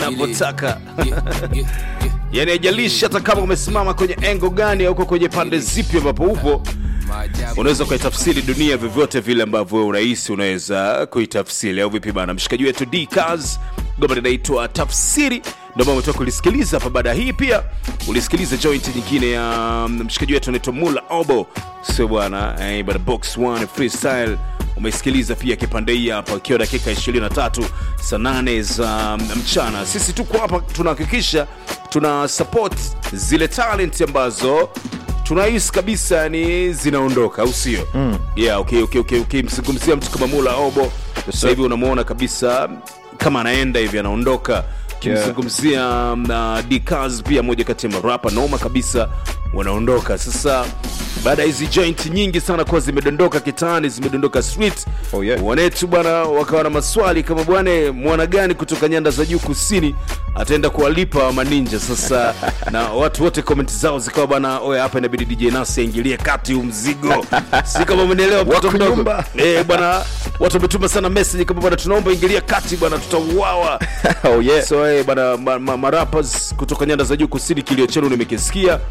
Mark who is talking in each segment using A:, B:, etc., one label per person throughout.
A: unavyotaka yani haijalishi hata kama umesimama kwenye engo gani au uko kwenye pande zipi ambapo upo unaweza ukaitafsiri dunia vyovyote vile ambavyo wewe unahisi unaweza kuitafsiri au vipi bana mshikaji wetu dcas goma linaitwa tafsiri ndio ambao umetoka kulisikiliza hapa baada ya hii pia ulisikiliza joint nyingine ya mm, mshikaji wetu anaitwa mula obo sio bwana eh, bana box one freestyle umeisikiliza pia kipande hii hapa ikiwa dakika 23 saa 8 za mm, mchana sisi tuko hapa tunahakikisha tuna support zile talent ambazo tunahisi kabisa yani zinaondoka au sio mm. yeah, okay, okay, okay, okay. mzungumzia mtu kama mula obo sasa hivi unamwona kabisa kama anaenda hivi anaondoka kimzungumzia uh, dcas pia moja kati ya marapa noma kabisa wanaondoka sasa baada ya hizi joint nyingi sana kuwa zimedondoka kitaani zimedondoka street
B: Oh, yeah.
A: wanetu bwana wakawa na maswali kama bwana mwana gani kutoka nyanda za juu kusini ataenda kuwalipa maninja sasa na watu wote komenti zao zikawa bwana oya hapa inabidi dj nasi aingilie kati huu mzigo si kama umenielewa mtoto
B: Wako
A: mdogo
B: nyumba.
A: eh bwana watu wametuma sana message kama bwana tunaomba ingilia kati bwana tutauawa
B: oh yeah
A: so eh, bana ma, ma, marapas kutoka nyanda za juu kusini kilio chenu nimekisikia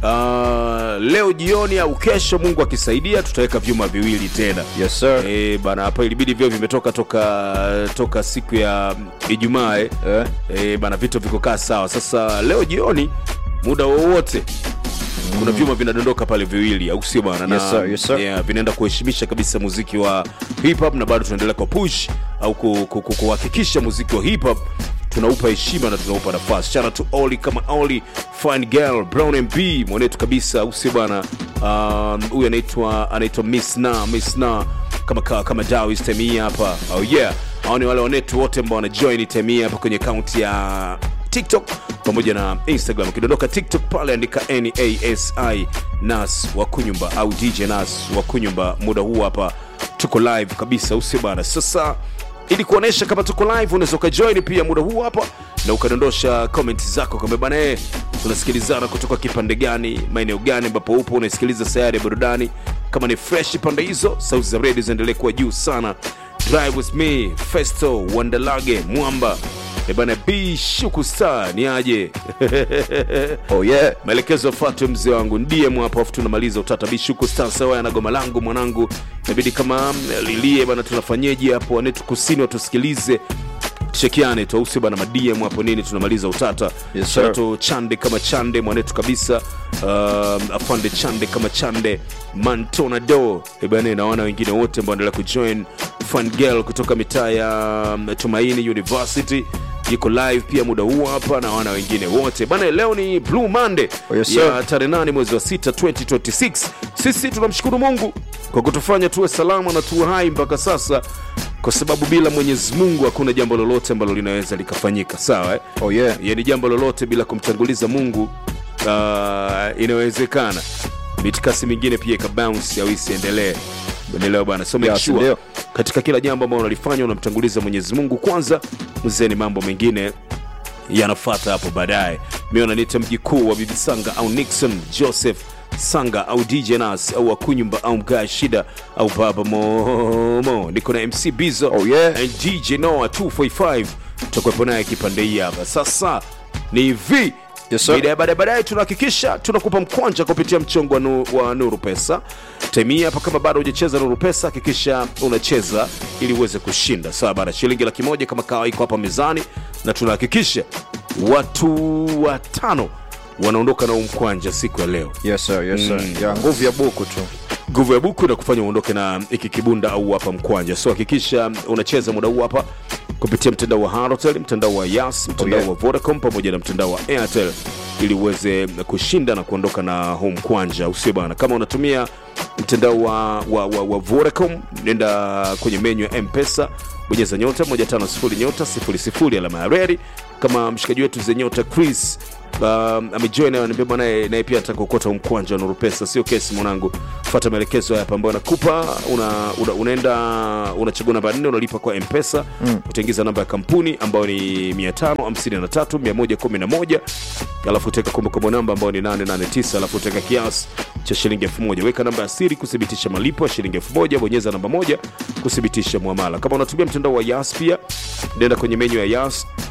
A: uh, leo jioni au kesho mungu akisaidia tutaweka vyuma viwili tena
B: yes sir
A: Eh, bana hapa ilibidi vyo vimetoka toka toka siku ya ijumaa eh.
B: Eh.
A: Eh, bana vitu vikokaa sawa sasa leo jioni muda wowote kuna vyuma vinadondoka pale viwili au sio bana na
B: Yes, sir, yes, sir.
A: yeah, vinaenda kuheshimisha kabisa muziki wa hip hop na bado tunaendelea kwa push au ku- ku- ku- kuhakikisha muziki wa hip hop tunaupa heshima na tunaupa nafasi chana tu oli kama oli fine girl brown mb mwanetu kabisa au sio bana Um, huyu anaitwa anaitwa miss na miss na kama kama, kama dawis temii hapa oh yeah hao ni wale wanetu wote ambao wanajoin temii hapa kwenye akaunti ya tiktok pamoja na instagram ukidondoka tiktok pale andika nasi nas wa kunyumba au dj nas wa kunyumba muda huu hapa tuko live kabisa usio bana sasa ili kuonesha kama tuko live unaweza ukajoin pia muda huu hapa na ukadondosha comment zako kama bana eh, tunasikilizana kutoka kipande gani maeneo gani ambapo upo unasikiliza sayari ya burudani kama ni fresh pande hizo sauti za redio ziendelee kuwa juu sana drive with me festo wandalage mwamba ebana b shuku star ni aje
B: oh yeah
A: maelekezo yafuatwe mzee wangu ndm hapo afu tunamaliza utata bishuku star sawa na goma langu mwanangu inabidi kama mm, lilie bana tunafanyeje hapo wanetu kusini watusikilize tushekiane tu au sio bana madm hapo nini tunamaliza utata
B: Yes,
A: Shout out
B: sir.
A: to chande kama chande mwanetu kabisa um, afande chande kama chande mantonado ebane naona wengine wote ambao endelea kujoin fun girl kutoka mitaa ya um, tumaini university iko live pia muda huu hapa na wana wengine wote bana leo ni blue monday
B: Oh, yes,
A: ya
B: sir.
A: tarehe 8 mwezi wa 6 2026 sisi tunamshukuru mungu kwa kutufanya tuwe salama na tuwe hai mpaka sasa kwa sababu bila mwenyezi mungu hakuna jambo lolote ambalo linaweza likafanyika sawa eh?
B: oh yeah
A: yani jambo lolote bila kumtanguliza mungu uh, inawezekana mitikasi mingine pia ikabounce au isiendelee endeleo bana so make
B: Yes,
A: sure
B: ndio.
A: katika kila jambo ambalo unalifanya unamtanguliza mwenyezi mungu kwanza mzeni mambo mengine yanafata hapo baadaye mi wananiita mji kuu wa bibi sanga au nixon joseph sanga au dj nas au akunyumba au mgaa shida au baba momo niko na mc bizo
B: Oh, yeah.
A: and dj noa 245 tutakuwepo naye kipande hii hapa sasa ni hivi
B: Yes, sir.
A: baadaye baadaye baadaye tunahakikisha tunakupa mkwanja kupitia mchongo wa, nu, wa nuru pesa temia hapa kama bado hujacheza nuru pesa hakikisha unacheza ili uweze kushinda sawa bana shilingi laki moja kama kawa iko hapa mezani na tunahakikisha watu watano wanaondoka na huu mkwanja siku ya leo
B: yes sir yes sir
A: Mm.
B: ya nguvu ya buku tu
A: nguvu ya buku na kufanya uondoke na iki kibunda au hapa mkwanja so hakikisha unacheza muda huu hapa kupitia mtandao wa Halotel, mtandao wa Yas, mtandao
B: yeah.
A: wa Vodacom pamoja na mtandao wa Airtel ili uweze kushinda na kuondoka na home kwanja, usio bana. Kama unatumia mtandao wa, wa, wa, wa Vodacom, nenda kwenye menyu ya M-Pesa, bonyeza nyota 150 nyota 00 alama ya reli. Kama mshikaji wetu ze nyota Chris um, amejoin ananiambia bwana naye naye pia ataka kuokota huu mkwanja wa Nuru Pesa. Sio kesi mwanangu, fuata maelekezo hapa ambayo nakupa. Una, una, unaenda unachagua namba 4 unalipa kwa M-Pesa mm. utaingiza namba ya kampuni ambayo ni 553 111 alafu utaweka kumbukumbu namba ambayo ni 889 alafu utaweka kiasi cha shilingi 1000 weka namba ya siri kuthibitisha malipo ya shilingi 1000 bonyeza namba moja kuthibitisha muamala kama unatumia mtandao wa Yas pia nenda kwenye menyu ya Yas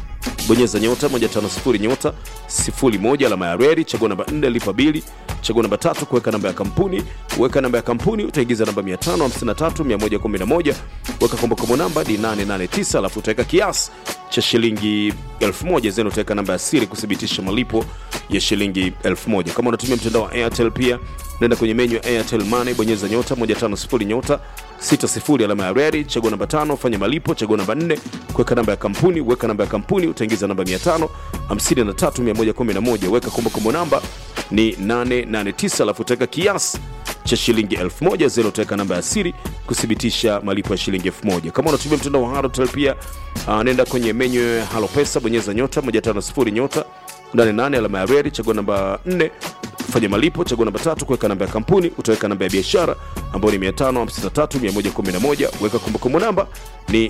A: bonyeza nyota 150 nyota 01 alama ya reli chagua namba 4 lipa bili chagua namba tatu kuweka namba ya kampuni weka namba ya kampuni utaingiza namba 553111 weka kombokombo namba ni 889 alafu utaweka kiasi cha shilingi 1000 zenu utaweka namba ya siri kuthibitisha malipo ya shilingi 1000 kama unatumia mtandao wa airtel pia nenda kwenye menyu ya airtel money bonyeza nyota 150 nyota 60 alama ya reli chagua namba tano fanya malipo chagua namba 4 kuweka namba ya kampuni weka namba ya kampuni utaingiza namba 553111 weka kombokombo namba ni 889 alafu utaweka kiasi cha shilingi 1000 zenu utaweka namba ya siri kuthibitisha malipo ya shilingi 1000 kama unatumia mtandao wa Halotel pia uh, nenda kwenye menyu ya halo pesa bonyeza nyota 150 nyota 88 alama ya reli chagua namba 4 fanya malipo chagua namba tatu kuweka namba ya kampuni utaweka namba ya biashara ambayo ni 553111 weka kumbukumbu namba ni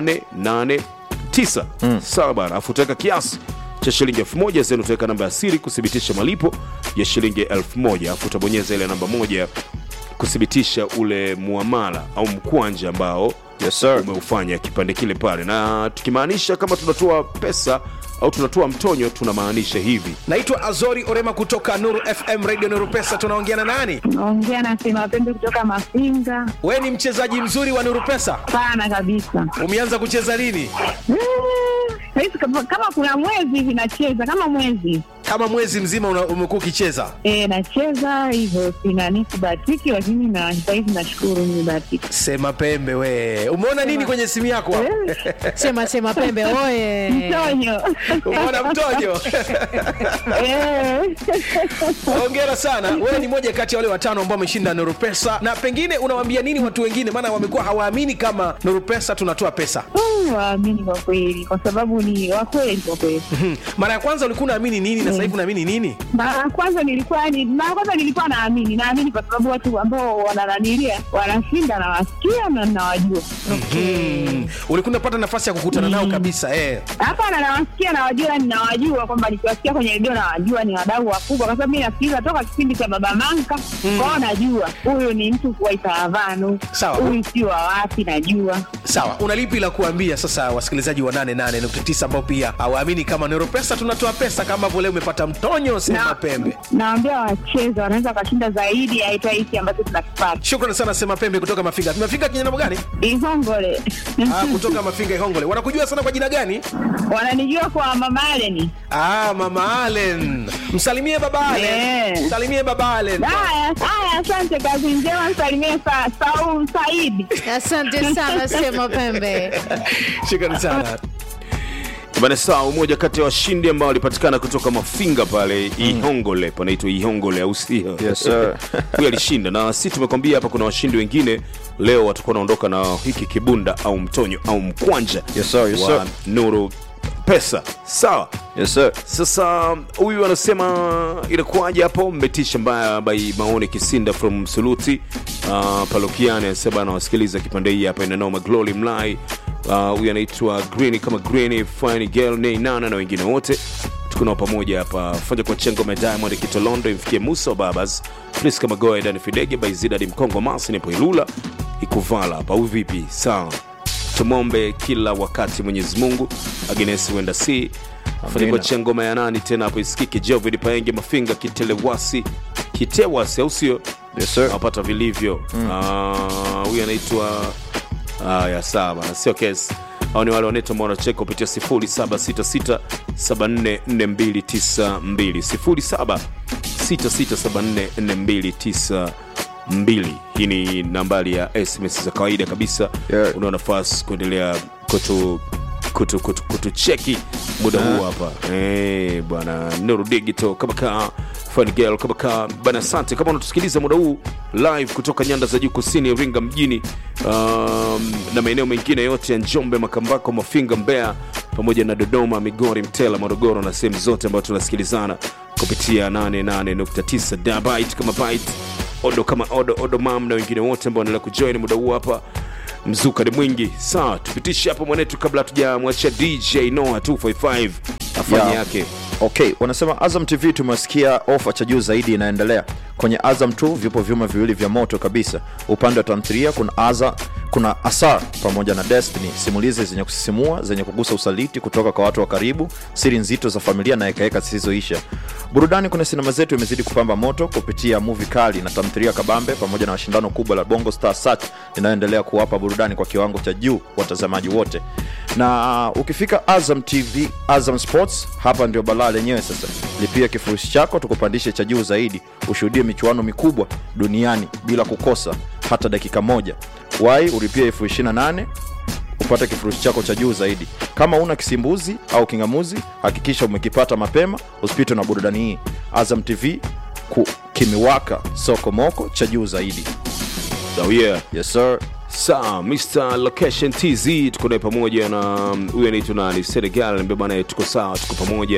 A: 889 mm. sawa bana alafu utaweka kiasi cha shilingi 1000 zenu utaweka namba ya siri kuthibitisha malipo ya shilingi 1000 alafu utabonyeza ile namba moja kuthibitisha ule muamala au mkwanja ambao
B: Yes, sir.
A: umeufanya kipande kile pale na tukimaanisha kama tunatoa pesa au tunatoa mtonyo tunamaanisha hivi
C: naitwa azori orema kutoka nuru fm radio nuru pesa tunaongea na nani
D: naongea na sema pembe kutoka Mafinga.
C: we ni mchezaji mzuri wa nuru pesa
D: Sana kabisa.
C: umeanza kucheza lini
D: Mm, Saizi kama kama kuna mwezi hivi nacheza kama mwezi
C: kama mwezi mzima una- umekuwa ukicheza
D: e, nacheza hivyo, sinani kubahatiki, lakini na sahizi nashukuru nimebahatika.
C: sema pembe we umeona nini kwenye simu yako hapo?
E: sema sema pembe oye
D: Mtonyo
C: umeona mtojo
D: Eh.
C: hongera sana wewe ni moja kati ya wale watano ambao wameshinda nuru pesa na pengine unawaambia nini watu wengine maana wamekuwa hawaamini kama nuru pesa tunatoa pesa
D: Mm, waamini kwa kweli, kwa sababu ni wakweli kwa kweli.
C: Hmm. mara ya kwanza ulikuwa unaamini nini na sasa hivi unaamini nini
D: Mara ya kwanza nilikuwa ni mara ya kwanza nilikuwa naamini, naamini kwa sababu watu ambao wanananilia wanashinda, nawasikia na nawajua.
C: Hmm. ulikuwa unapata nafasi ya kukutana nao kabisa eh.
D: Hapana, nawasikia nawajua, ninawajua kwamba nikiwasikia kwenye redio nawajua ni wadau wakubwa, kwa sababu mi nasikiliza toka kipindi cha Baba Manka kwao, najua huyu ni mtu wa Itaravanu,
C: Sawa.
D: huyu si wa wapi, najua
C: sawa una lipi la kuambia sasa wasikilizaji wa 88.9 ambao pia hawaamini kama nero pesa tunatoa pesa kama vile umepata mtonyo sema
D: Na-
C: pembe
D: Naambia wacheze, wanaweza wakashinda zaidi ya hata hiki ambacho tunakipata.
C: shukrani sana sema pembe kutoka mafinga mafinga kinyana gani
D: Ihongole
C: ah, kutoka mafinga ihongole wanakujua sana kwa jina gani
D: wananijua kwa Mama Aleni.
C: ah, mama alen msalimie baba alen
D: Eh.
C: msalimie baba alen
D: Haya haya, asante, kazi njema, msalimie sa, Saul Saidi.
E: asante sana sema pembe
C: shukrani sana
A: bana sawa umoja kati ya washindi ambao walipatikana kutoka mafinga pale ihongole panaitwa ihongole au sio
B: Yes, sir.
A: huyo alishinda na si tumekwambia hapa kuna washindi wengine leo watakuwa wanaondoka na hiki kibunda au mtonyo au mkwanja
B: Yes, sir, yes,
A: wa
B: sir.
A: nuru pesa sawa
B: Yes, sir.
A: sasa huyu anasema inakuwaje hapo mbetisha mbaya by maone kisinda from msuluti uh, palokiani anasema anawasikiliza kipande hii hapa inanoma glory mlai Ah, huyu anaitwa green kama green fine girl nei nana na wengine wote tuko nao pamoja hapa fanya kwa chengo ma diamond kitolondo imfikie musa wa babas plis kama goa dani fidege by zidadi mkongo masi nipo ilula ikuvala hapa au vipi sawa tumwombe kila wakati mwenyezi mungu agnes wenda si fanya kwa cha ngoma ya nani tena hapo isikike jovid paenge mafinga kitelewasi kitewasi au sio
B: Yes, sir.
A: napata vilivyo Ah, huyu anaitwa haya sawa bana sio kesi au ni wale wanaitwa mwanacheka kupitia 0766744292 0766744292 hii ni nambari ya sms za kawaida kabisa
B: Yeah.
A: una nafasi kuendelea kutu kutu, kutu, kutucheki muda huu hapa Eh, bwana nuru digital kama kaa Fun girl kama kaa bana asante kama unatusikiliza muda huu live kutoka nyanda za juu kusini iringa mjini um, na maeneo mengine yote ya njombe makambako mafinga mbeya pamoja na dodoma migori mtela morogoro na sehemu zote ambayo tunasikilizana kupitia 88.9 dabit kama bit odo kama odo odo mam na wengine wote ambao wanaendelea kujoin muda huu hapa mzuka ni mwingi sawa tupitishe hapo mwanetu kabla hatujamwachia dj noa 255 afanye
B: Yeah.
A: yake
B: okay wanasema azam tv tumesikia ofa cha juu zaidi inaendelea kwenye azam 2 vipo vyuma viwili vya moto kabisa upande wa tamthilia kuna aza kuna asar pamoja na destiny simulizi zenye kusisimua zenye kugusa usaliti kutoka kwa watu wa karibu siri nzito za familia na hekaheka zisizoisha burudani kwenye sinema zetu imezidi kupamba moto kupitia muvi kali na tamthilia kabambe pamoja na mashindano kubwa la bongo star search inayoendelea kuwapa burudani kwa kiwango cha juu watazamaji wote na ukifika azam tv azam sports hapa ndio balaa lenyewe sasa lipia kifurushi chako tukupandishe cha juu zaidi ushuhudie michuano mikubwa duniani bila kukosa hata dakika moja wai ulipia elfu 28 upate kifurushi chako cha juu zaidi kama una kisimbuzi au kingamuzi hakikisha umekipata mapema usipitwe na burudani hii azam tv ku, kimewaka soko moko cha juu zaidi
A: oh yeah
B: yes sir
A: sawa mr location tz tuko naye pamoja na um, huyu anaitwa nani senegal ambia bana tuko sawa tuko pamoja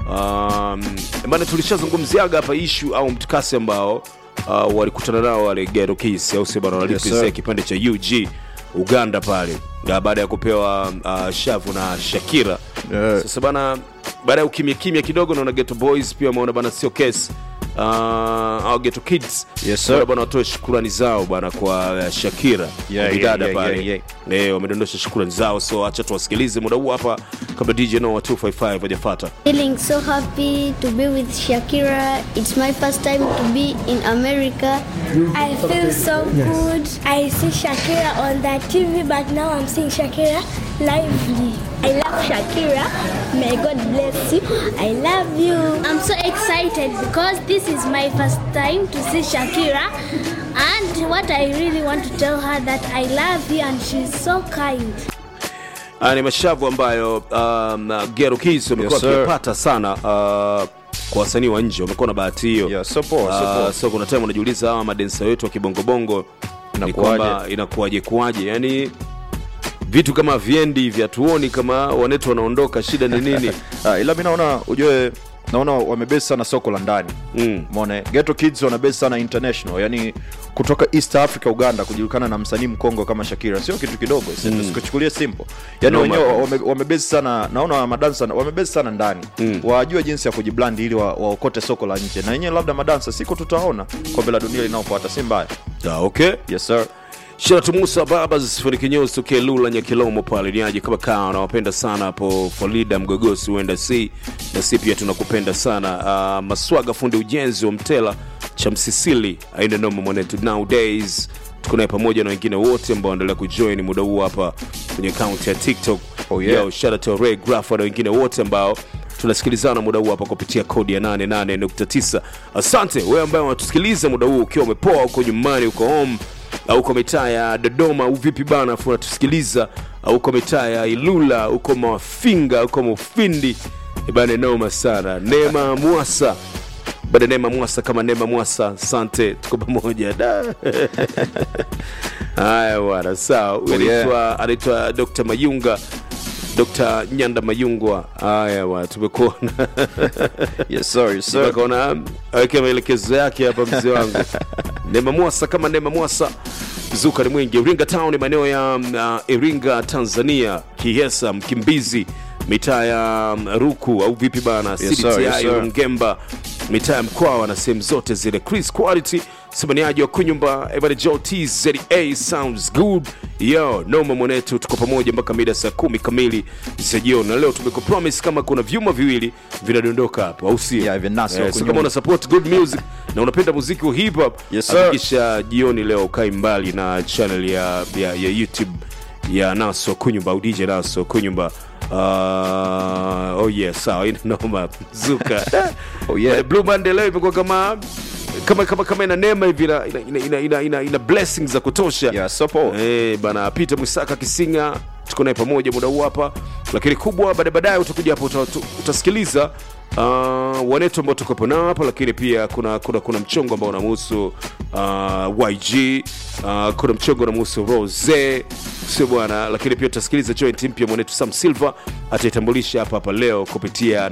A: um, bana tulishazungumziaga hapa ishu au mtikasi ambao uh, walikutana nao wale gero kis au sio bana
B: Yes,
A: walipresent
B: sir.
A: kipande cha ug uganda pale Na baada ya kupewa uh, shavu na shakira
B: Yeah.
A: sasa bana baada ya ukimya kimya kidogo naona geto boys pia wameona bana sio kesi uh, au geto kids
B: Yes, sir.
A: Wameona bana watoe shukurani zao bana kwa uh, shakira
B: Yeah,
A: kwa bidada
B: yeah, yeah,
A: pale
B: yeah,
A: Eh, wamedondosha shukrani zao so acha tuwasikilize muda huu hapa kabla dj noa 255 hajafata
F: Feeling so happy to be with Shakira. It's my first time to be in America.
G: I feel so good. I see Shakira on the TV, but now I'm seeing Shakira lively. I love Shakira. May God bless you. I love you. I'm so excited because this is my first time to see Shakira. And what I really want to tell her that I love you and she's so kind.
A: haya ni mashavu ambayo um, gero kis wamekuwa
B: Yes, sir.
A: wakipata sana uh, kwa wasanii wa nje wamekuwa na bahati hiyo
B: Yeah, so poa, so
A: Ah,
B: poa.
A: so kuna time unajiuliza hawa madensa wetu wa kibongobongo ni
B: Inakuwaje?
A: kwamba inakuwaje kuwaje yani vitu kama viendi vya tuoni kama wanetu wanaondoka shida ni nini
B: Ah, ila mi naona ujue naona wamebesi sana soko la ndani
A: Mm.
B: mone geto kids wanabesi sana international yani kutoka east africa uganda kujulikana na msanii mkongo kama shakira sio kitu kidogo mm. sikuchukulie simple yani
A: No,
B: wenyewe
A: man.
B: wame- wamebesi sana naona madansa wamebesi sana ndani mm. wajue jinsi ya kujiblandi ili wa- waokote soko la nje na wenyewe labda madansa siku tutaona kombe la dunia linaofuata si mbaya
A: ah, okay
B: yes sir
A: Sharatu Musa Babas Funikinyozi tokea Lula Nyakilomo pale niaje kama kaa nawapenda sana hapo Florida Mgogosi huenda si na si pia tunakupenda sana uh, Maswaga fundi ujenzi wa Mtela cha Msisili aina noma mwanetu nowadays tuko naye pamoja na wengine wote ambao wanaendelea kujoin muda huu hapa kwenye akaunti ya TikTok
B: Oh, yeah.
A: Yo, shout out to Ray Graffa na wengine wote ambao tunasikilizana muda huu hapa kupitia kodi ya 88.9 asante wewe ambaye unatusikiliza muda huu ukiwa umepoa huko nyumbani uko home au uko mitaa ya dodoma au vipi bana afu unatusikiliza au uko mitaa ya ilula uko mafinga uko mufindi Eh bana noma sana neema mwasa bada neema mwasa kama neema mwasa asante tuko pamoja da haya bwana sawa Huyu
B: Oh, yeah.
A: anaitwa anaitwa dr mayunga dr nyanda mayungwa haya bwana tumekuona
B: yes sir yes sir
A: akaona aweke maelekezo yake hapa mzee wangu nema mwasa kama nema mwasa zuka ni mwingi iringa town ni maeneo ya uh, iringa tanzania kihesa mkimbizi mitaa ya um, ruku au vipi bana
B: Yes, sir, yes,
A: CDTI,
B: sir.
A: ngemba mitaa ya mkwawa na sehemu zote zile chris quality simaniaji wa kunyumba ebane jo tza sounds good yo noma mwanetu tuko pamoja mpaka mida saa kumi kamili za jioni na leo tumekupromise kama kuna vyuma viwili vinadondoka hapo au sio
B: Yeah, vinasi
A: Eh,
B: huko
A: so
B: nyuma.
A: kama una support good music na unapenda muziki wa hip hop
B: Yes, sir.
A: hakikisha jioni leo ukai mbali na channel ya, ya, ya youtube ya naso kunyumba au dj naso kunyumba uh, oh yeah sawa ina noma zuka
B: Oh, yeah.
A: Eh, blue monday leo imekuwa kama kama kama kama ina neema hivi ina, ina, ina, ina, ina, ina, ina blessings za kutosha
B: yeah so poa
A: Eh, bana Peter Mwisaka Kisinga tuko naye pamoja muda huu hapa, lakini kubwa baadaye baadaye utakuja hapo uta, uta, utasikiliza uh, wanetu ambao tukopo nao hapa, lakini pia kuna kuna, kuna mchongo ambao unamhusu uh, YG uh, kuna mchongo unamhusu Rose sio bwana, lakini pia utasikiliza joint mpya mwanetu Sam Silver ataitambulisha hapa hapa leo kupitia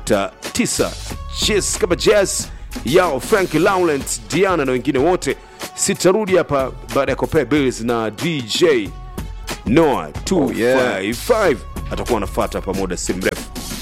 A: 88.9 Jazz kama Jazz yao Frank Laurent Diana na wengine wote sitarudi hapa baada ya kupea bills na dj noa 255 atakuwa anafata hapa muda si mrefu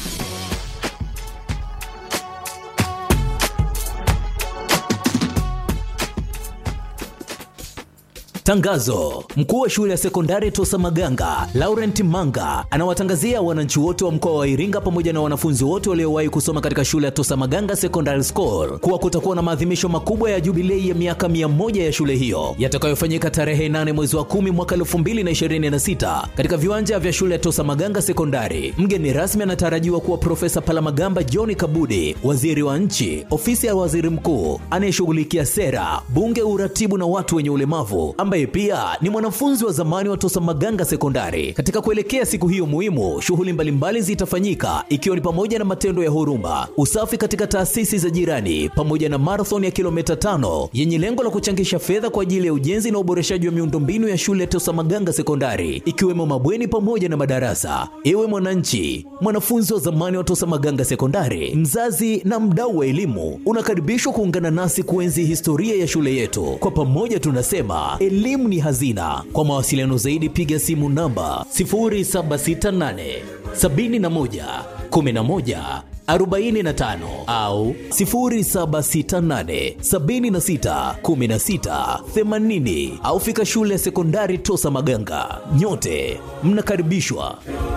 H: Tangazo: mkuu wa shule ya sekondari Tosa Maganga Laurent Manga anawatangazia wananchi wote wa mkoa wa Iringa pamoja na wanafunzi wote waliowahi kusoma katika shule ya Tosa Maganga Secondary School kuwa kutakuwa na maadhimisho makubwa ya jubilei ya miaka mia moja ya shule hiyo yatakayofanyika tarehe 8 mwezi wa 10 mwaka 2026 katika viwanja vya shule ya Tosa Maganga Sekondari. Mgeni rasmi anatarajiwa kuwa Profesa Palamagamba John Kabudi, waziri wa nchi, ofisi ya waziri mkuu anayeshughulikia sera, bunge, uratibu na watu wenye ulemavu ambaye pia ni mwanafunzi wa zamani wa Tosa Maganga Sekondari. Katika kuelekea siku hiyo muhimu, shughuli mbalimbali zitafanyika ikiwa ni pamoja na matendo ya huruma, usafi katika taasisi za jirani, pamoja na marathon ya kilomita tano yenye lengo la kuchangisha fedha kwa ajili ya ujenzi na uboreshaji wa miundombinu ya shule ya Tosa Maganga Sekondari, ikiwemo mabweni pamoja na madarasa. Ewe mwananchi, mwanafunzi wa zamani wa Tosa Maganga Sekondari, mzazi na mdau wa elimu, unakaribishwa kuungana nasi kuenzi historia ya shule yetu. Kwa pamoja tunasema elimu ni hazina. Kwa mawasiliano zaidi piga simu namba 0768 71 11 45 au 0768 76 16 80 au fika shule ya sekondari Tosa Maganga. Nyote mnakaribishwa.